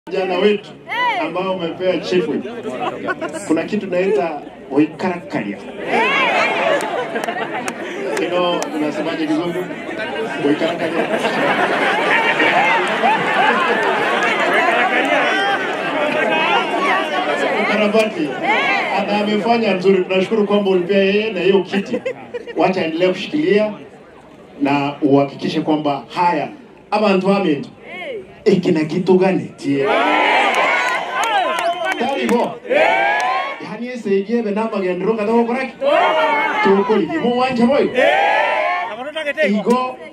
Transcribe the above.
Vijana wetu ambao wamepewa chief whip, kuna kitu naita oikarakaria. You know, unasemaje kizungu? Oikarakaria. Karabati na amefanya nzuri, tunashukuru kwamba ulipea yeye na hiyo kiti. Wacha endelee kushikilia na uhakikishe kwamba haya abantu bamentu iki na kitu gani tie tariho yani esege be namagendero katago koraki tukuri mu wanje boyo igo